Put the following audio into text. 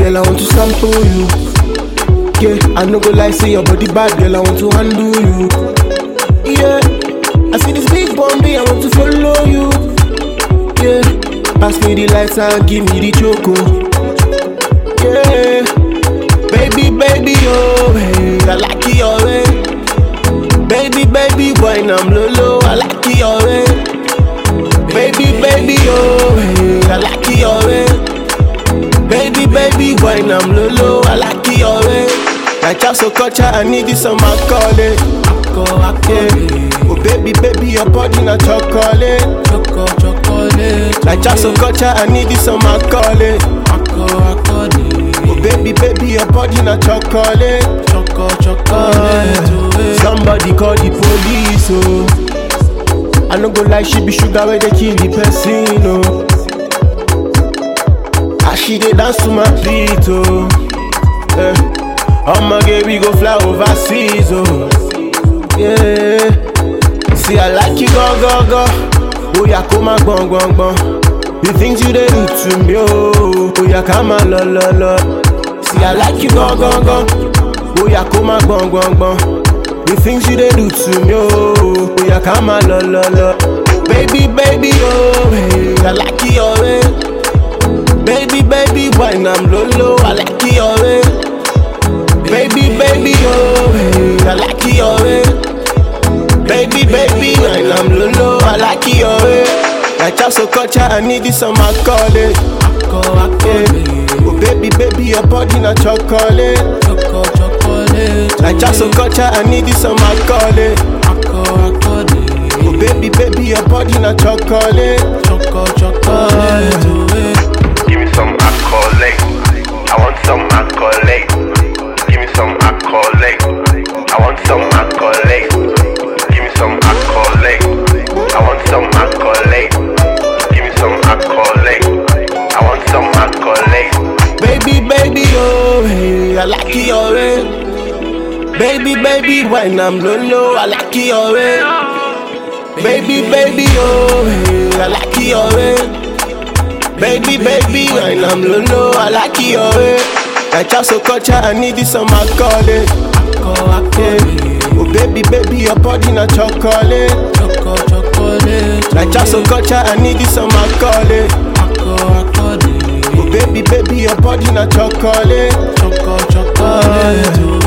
girl, I want to sample you. Yeah, I no go lie, say your body bad, girl, I want to handle you. Yeah, I see this big Bombay, I want to follow you. Yeah, pass me the lights and give me the choco. Yeah, baby, baby, oh, hey, I like it your way. Baby, baby, wine I'm low, low, I like it your way. Baby, baby, oh, hey, I like it your way. Baby, baby, wine I'm low, low, I like it your way. Like I'm so culture, I need this on my calling. Yeah. Oh, baby, baby, your body not chocolate. Choco, chocolate. Like I'm so culture, I need this on my calling. Ako, akoni. Oh, baby, baby, your body not chocolate. Choco, chocolate. oh, eh. Somebody call the police, oh. I no go lie, she be sugar where they kill the person, oh. As she dey dance to my beat, oh. Eh. I'ma get we go fly overseas, oh. Yeah. See, I like you, go, go, go. Oh, yeah, come on, gbon, gbon, gbon. The things you dey do to me, oh. Oh, yeah, come on, lo, lo, lo. See, I like you, go, go, go. Oh, yeah, come on, gbon, gbon, gbon. The things you dey do to me, oh. Oh, yeah, come on, lo, lo, lo. Baby, baby, oh, hey, I like it your way. Baby, baby, wine I'm low, low, I like it your way. Baby, baby, oh, hey, I like it your way. Baby, baby, wine I'm low, low, I like it your way. Like I'm so culture, I need this on my calling. Ako, akoni. Oh, baby, baby, your body not chocolate. Choco, chocolate. Like I'm so culture, I need this on my calling. Ako, akoni. Oh, baby, baby, your body not chocolate. Choco, chocolate. oh, eh. Give me some accolade. I want some accolade. Give me some accolade. I want some accolade. Give me some accolade. I want some accolade. Give me some accolade. I want some accolade. Baby, baby, oh, hey, I like it your way. Baby, baby, when I'm low, low, I like it your way. Baby, baby, oh, hey, I like it your way. Baby, baby, when I'm low, low, I like it your way. Like I'm so culture, I need this on my calling. Ako, akoni. Oh, baby, baby, your body not chocolate. Choco, chocolate. Like I'm so culture, I need this on my calling. Ako, akoni. Oh, baby, baby, your body not chocolate. Choco, chocolate. oh,